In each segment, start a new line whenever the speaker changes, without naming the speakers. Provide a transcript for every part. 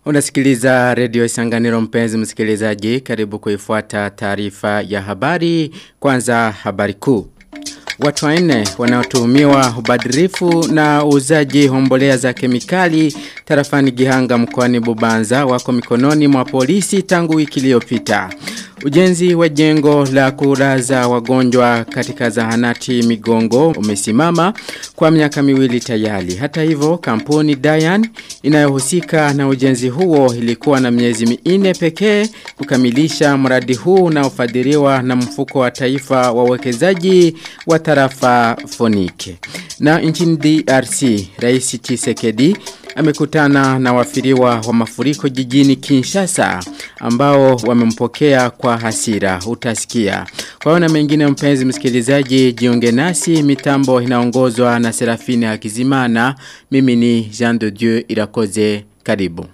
Unasikiliza redio Isanganiro mpenzi msikilizaji karibu kuifuata taarifa ya habari kwanza habari kuu. Watu wanne wanaotuhumiwa ubadhirifu na uuzaji hombolea za kemikali tarafani Gihanga mkoani Bubanza wako mikononi mwa polisi tangu wiki iliyopita. Ujenzi wa jengo la kuraza wagonjwa katika zahanati Migongo umesimama kwa miaka miwili tayari. Hata hivyo kampuni Dayan inayohusika na ujenzi huo ilikuwa na miezi minne pekee kukamilisha mradi huu unaofadhiliwa na mfuko wa taifa wa uwekezaji wa tarafa Fonike. Na nchini DRC, Rais Tshisekedi amekutana na wafiriwa wa mafuriko jijini Kinshasa ambao wamempokea kwa hasira utasikia. Kwa hiyo na mengine mpenzi msikilizaji jiunge nasi mitambo inaongozwa na Serafine Hakizimana mimi ni Jean de Dieu Irakoze karibu.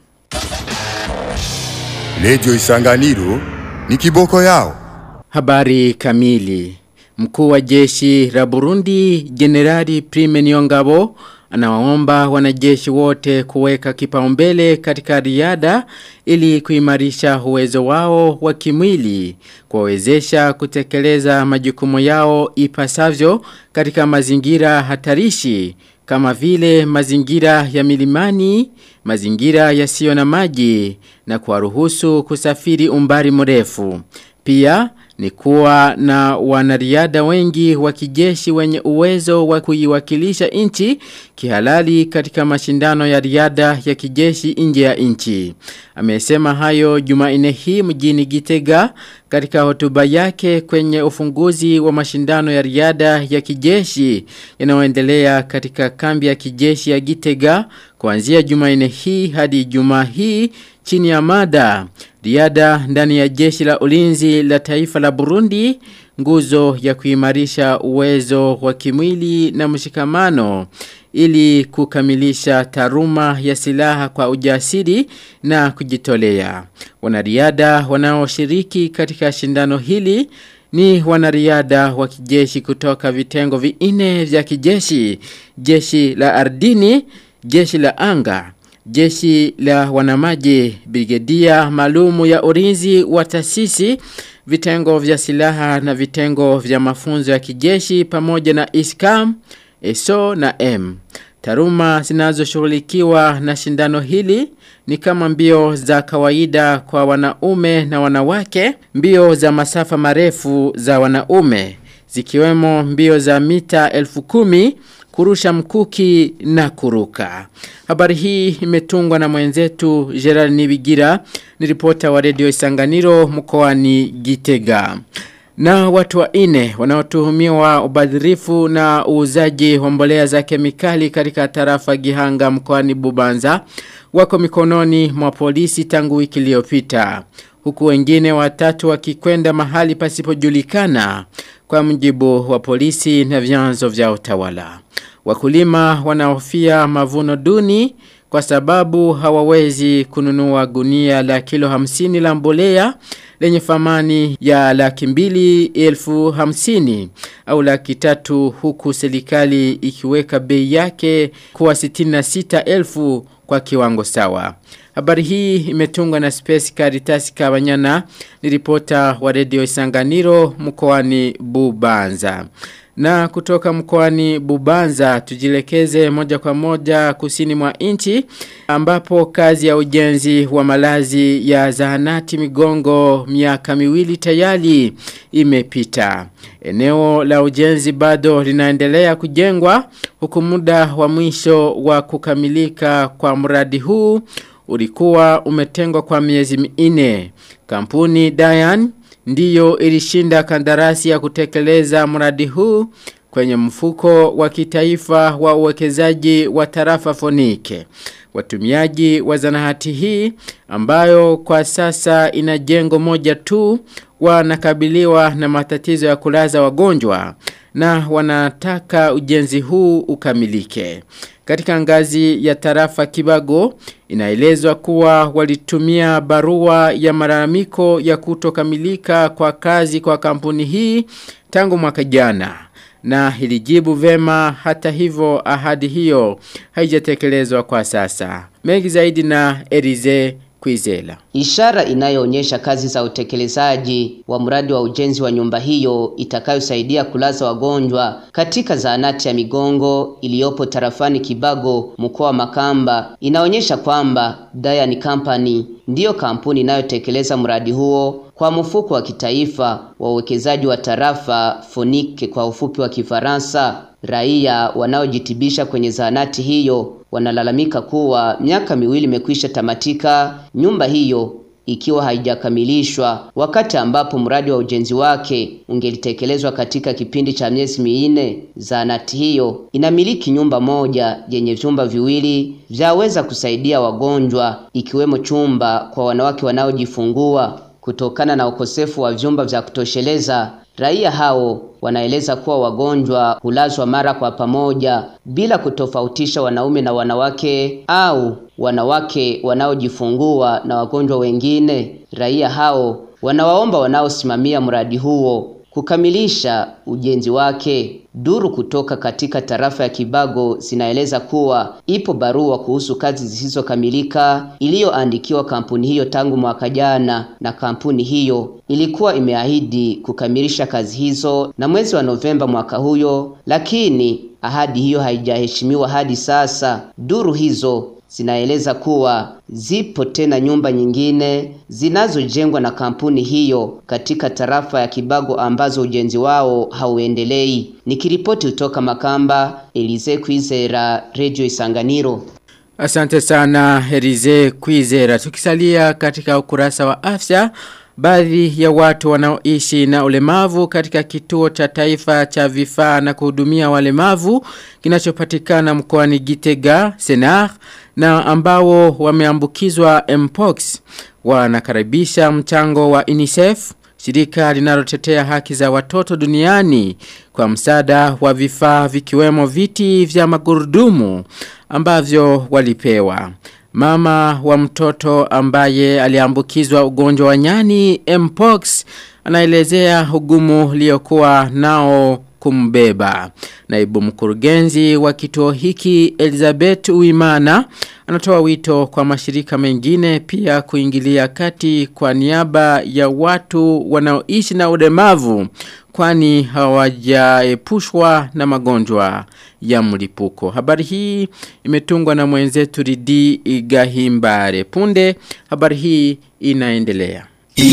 Radio Isanganiro ni kiboko yao.
Habari kamili. Mkuu wa jeshi la Burundi Generali Prime Niongabo anawaomba wanajeshi wote kuweka kipaumbele katika riada ili kuimarisha uwezo wao wa kimwili kuwawezesha kutekeleza majukumu yao ipasavyo katika mazingira hatarishi kama vile mazingira ya milimani, mazingira yasiyo na maji na kuwaruhusu kusafiri umbali mrefu. Pia ni kuwa na wanariada wengi wa kijeshi wenye uwezo wa kuiwakilisha nchi kihalali katika mashindano ya riada ya kijeshi nje ya nchi. Amesema hayo Jumanne hii mjini Gitega katika hotuba yake kwenye ufunguzi wa mashindano ya riada ya kijeshi yanayoendelea katika kambi ya kijeshi ya Gitega kuanzia Jumanne hii hadi Ijumaa hii chini ya mada riada ndani ya jeshi la ulinzi la taifa la Burundi nguzo ya kuimarisha uwezo wa kimwili na mshikamano ili kukamilisha taruma ya silaha kwa ujasiri na kujitolea. Wanariada wanaoshiriki katika shindano hili ni wanariada wa kijeshi kutoka vitengo vinne vya kijeshi, jeshi la ardini, jeshi la anga, jeshi la wanamaji, brigedia malumu ya ulinzi wa taasisi, vitengo vya silaha na vitengo vya mafunzo ya kijeshi pamoja na ISKAM, ESO na M. Taruma zinazoshughulikiwa na shindano hili ni kama mbio za kawaida kwa wanaume na wanawake, mbio za masafa marefu za wanaume, zikiwemo mbio za mita elfu kumi, kurusha mkuki na kuruka. Habari hii imetungwa na mwenzetu Gerard Nibigira, ni ripota wa redio Isanganiro mkoani Gitega. Na watu wa ine wanaotuhumiwa ubadhirifu na uuzaji wa mbolea za kemikali katika tarafa Gihanga mkoani Bubanza wako mikononi mwa polisi tangu wiki iliyopita huku wengine watatu wakikwenda mahali pasipojulikana kwa mjibu wa polisi na vyanzo vya utawala. Wakulima wanahofia mavuno duni kwa sababu hawawezi kununua gunia la kilo hamsini la mbolea lenye famani ya laki mbili elfu hamsini au laki tatu huku serikali ikiweka bei yake kuwa sitina na sita elfu kwa kiwango sawa. Habari hii imetungwa na Space Caritas Kabanyana ni ripota wa redio Isanganiro mkoani Bubanza. Na kutoka mkoani Bubanza tujilekeze moja kwa moja kusini mwa nchi ambapo kazi ya ujenzi wa malazi ya zahanati migongo miaka miwili tayari imepita. Eneo la ujenzi bado linaendelea kujengwa huku muda wa mwisho wa kukamilika kwa mradi huu ulikuwa umetengwa kwa miezi minne. Kampuni Dayan ndiyo ilishinda kandarasi ya kutekeleza mradi huu kwenye mfuko wa kitaifa wa uwekezaji wa tarafa Fonike. Watumiaji wa zanahati hii ambayo kwa sasa ina jengo moja tu wanakabiliwa na matatizo ya kulaza wagonjwa na wanataka ujenzi huu ukamilike. Katika ngazi ya tarafa Kibago inaelezwa kuwa walitumia barua ya malalamiko ya kutokamilika kwa kazi kwa kampuni hii tangu mwaka jana. na ilijibu vema hata hivyo ahadi hiyo haijatekelezwa kwa sasa. Mengi zaidi na Elize Kwizela.
Ishara inayoonyesha kazi za utekelezaji wa mradi wa ujenzi wa nyumba hiyo itakayosaidia kulaza wagonjwa katika zahanati ya Migongo iliyopo tarafani Kibago mkoa wa Makamba inaonyesha kwamba Dayan Company ndiyo kampuni inayotekeleza mradi huo kwa mfuko wa kitaifa wa uwekezaji wa tarafa Fonike kwa ufupi wa Kifaransa. Raia wanaojitibisha kwenye zahanati hiyo wanalalamika kuwa miaka miwili imekwisha tamatika nyumba hiyo ikiwa haijakamilishwa wakati ambapo mradi wa ujenzi wake ungelitekelezwa katika kipindi cha miezi minne. Zahanati hiyo inamiliki nyumba moja yenye vyumba viwili vyaweza kusaidia wagonjwa ikiwemo chumba kwa wanawake wanaojifungua. Kutokana na ukosefu wa vyumba vya kutosheleza, raia hao wanaeleza kuwa wagonjwa hulazwa mara kwa pamoja bila kutofautisha wanaume na wanawake au wanawake wanaojifungua na wagonjwa wengine. Raia hao wanawaomba wanaosimamia mradi huo kukamilisha ujenzi wake. Duru kutoka katika tarafa ya Kibago zinaeleza kuwa ipo barua kuhusu kazi zisizokamilika iliyoandikiwa kampuni hiyo tangu mwaka jana, na kampuni hiyo ilikuwa imeahidi kukamilisha kazi hizo na mwezi wa Novemba mwaka huyo, lakini ahadi hiyo haijaheshimiwa hadi sasa. Duru hizo zinaeleza kuwa zipo tena nyumba nyingine zinazojengwa na kampuni hiyo katika tarafa ya Kibago ambazo ujenzi wao hauendelei. Nikiripoti kutoka Makamba, Elize Kwizera, Radio Isanganiro.
Asante sana Elize Kwizera. Tukisalia katika ukurasa wa afya, Baadhi ya watu wanaoishi na ulemavu katika kituo cha taifa cha vifaa na kuhudumia walemavu kinachopatikana mkoani Gitega, Senar na ambao wameambukizwa Mpox wanakaribisha mchango wa UNICEF shirika linalotetea haki za watoto duniani kwa msaada wa vifaa vikiwemo viti vya magurudumu ambavyo walipewa. Mama wa mtoto ambaye aliambukizwa ugonjwa wa nyani Mpox anaelezea ugumu liokuwa nao kumbeba. Naibu mkurugenzi wa kituo hiki Elizabeth Uimana anatoa wito kwa mashirika mengine pia kuingilia kati kwa niaba ya watu wanaoishi na ulemavu kwani hawajaepushwa na magonjwa ya mlipuko. Habari hii imetungwa na mwenzetu Ridi Igahimbare. Punde habari hii inaendelea.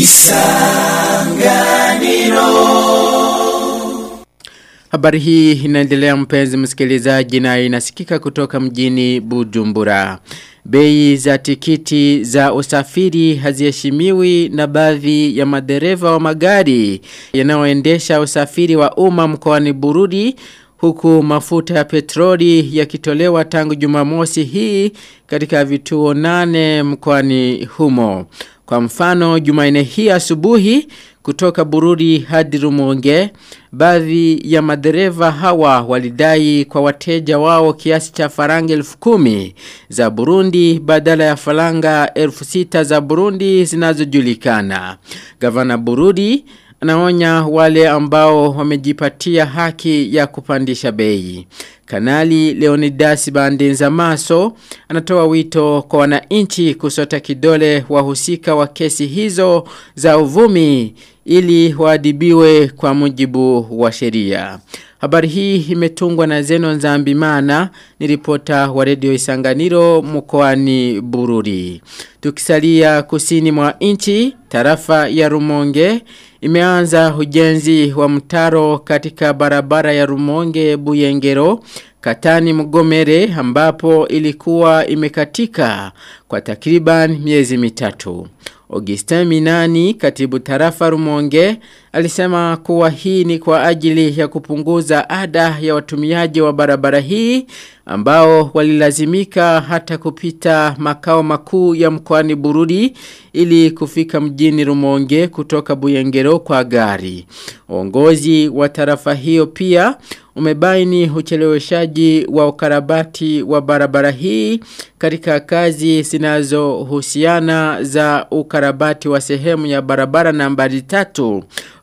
Habari hii inaendelea mpenzi msikilizaji na inasikika kutoka mjini Bujumbura. Bei za tikiti za usafiri haziheshimiwi na baadhi ya madereva wa magari yanayoendesha usafiri wa umma mkoani Bururi huku mafuta ya petroli yakitolewa tangu Jumamosi hii katika vituo nane mkoani humo. Kwa mfano Jumanne hii asubuhi kutoka Bururi hadi Rumonge baadhi ya madereva hawa walidai kwa wateja wao kiasi cha faranga elfu kumi za Burundi badala ya faranga elfu sita za Burundi zinazojulikana. Gavana Bururi anaonya wale ambao wamejipatia haki ya kupandisha bei. Kanali Leonidas Bandenza Maso anatoa wito kwa wananchi kusota kidole wahusika wa kesi hizo za uvumi ili waadibiwe kwa mujibu wa sheria. Habari hii imetungwa na Zeno Nzambimana ni ripota wa redio Isanganiro mkoani Bururi. Tukisalia kusini mwa nchi, tarafa ya Rumonge imeanza ujenzi wa mtaro katika barabara ya Rumonge Buyengero Katani Mgomere ambapo ilikuwa imekatika kwa takriban miezi mitatu. Augustin Minani, katibu tarafa Rumonge, alisema kuwa hii ni kwa ajili ya kupunguza ada ya watumiaji wa barabara hii ambao walilazimika hata kupita makao makuu ya mkoani Bururi ili kufika mjini Rumonge kutoka Buyengero kwa gari. Uongozi wa tarafa hiyo pia umebaini ucheleweshaji wa ukarabati wa barabara hii katika kazi zinazohusiana za ukarabati wa sehemu ya barabara nambari tatu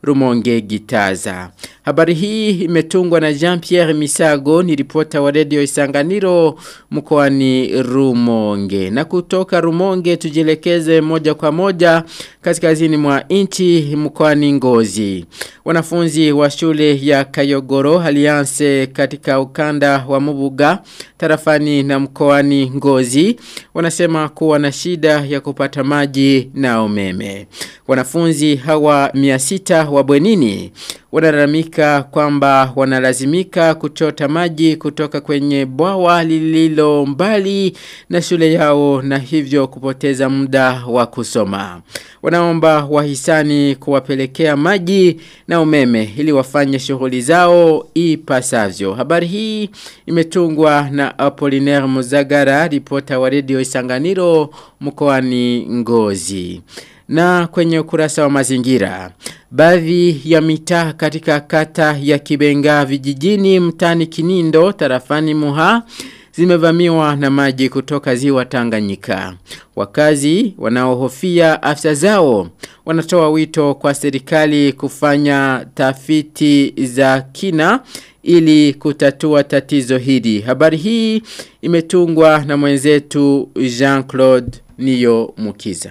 Rumonge Gitaza. Habari hii imetungwa na Jean-Pierre Misago ni ripota wa redio Isanganiro mkoani Rumonge. Na kutoka Rumonge tujielekeze moja kwa moja kaskazini mwa nchi mkoani Ngozi. Wanafunzi wa shule ya Kayogoro Alliance katika ukanda wa Mubuga tarafani na mkoani Ngozi wanasema kuwa na shida ya kupata maji na umeme. Wanafunzi hawa 600 wa bwenini wanalalamika kwamba wanalazimika kuchota maji kutoka kwenye bwawa lililo mbali na shule yao na hivyo kupoteza muda wa kusoma. Wanaomba wahisani kuwapelekea maji na umeme ili wafanye shughuli zao ipasavyo. Habari hii imetungwa na Apollinaire Muzagara, ripota wa redio Isanganiro mkoani Ngozi. Na kwenye ukurasa wa mazingira, baadhi ya mitaa katika kata ya Kibenga vijijini mtani Kinindo tarafani Muha zimevamiwa na maji kutoka ziwa Tanganyika. Wakazi wanaohofia afya zao wanatoa wito kwa serikali kufanya tafiti za kina ili kutatua tatizo hili. Habari hii imetungwa na mwenzetu Jean-Claude Niyo Mukiza.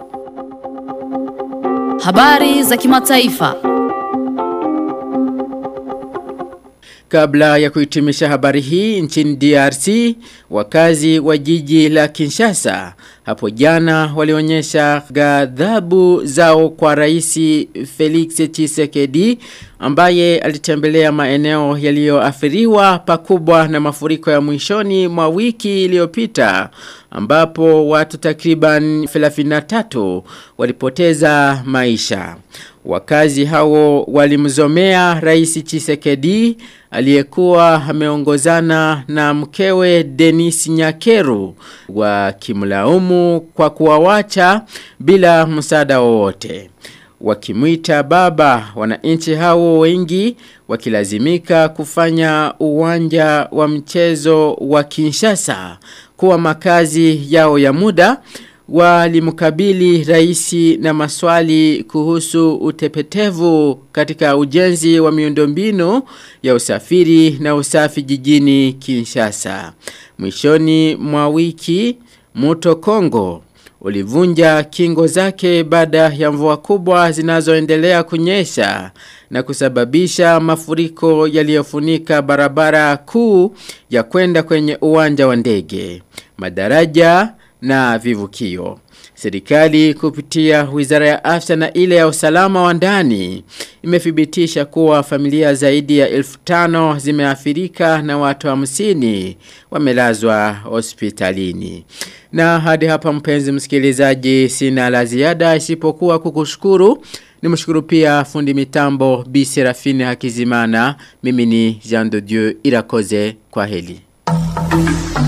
Habari za kimataifa.
Kabla ya kuhitimisha habari hii nchini DRC, wakazi wa jiji la Kinshasa hapo jana walionyesha ghadhabu zao kwa rais Felix Tshisekedi ambaye alitembelea maeneo yaliyoathiriwa pakubwa na mafuriko ya mwishoni mwa wiki iliyopita ambapo watu takriban 33 walipoteza maisha. Wakazi hao walimzomea rais Chisekedi aliyekuwa ameongozana na mkewe Denis Nyakeru wakimlaumu kwa kuwawacha bila msaada wowote. Wakimwita baba wananchi hao wengi wakilazimika kufanya uwanja wa mchezo wa Kinshasa kuwa makazi yao ya muda walimkabili raisi na maswali kuhusu utepetevu katika ujenzi wa miundombinu ya usafiri na usafi jijini Kinshasa. Mwishoni mwa wiki Muto Kongo ulivunja kingo zake baada ya mvua kubwa zinazoendelea kunyesha na kusababisha mafuriko yaliyofunika barabara kuu ya kwenda kwenye uwanja wa ndege. Madaraja na vivukio. Serikali kupitia wizara ya afya na ile ya usalama wa ndani imethibitisha kuwa familia zaidi ya elfu tano zimeathirika na watu hamsini wamelazwa hospitalini. Na hadi hapa mpenzi msikilizaji sina la ziada isipokuwa kukushukuru. Nimshukuru pia fundi mitambo Bi Serafine Hakizimana. Mimi ni Jean de Dieu Irakoze kwa heli.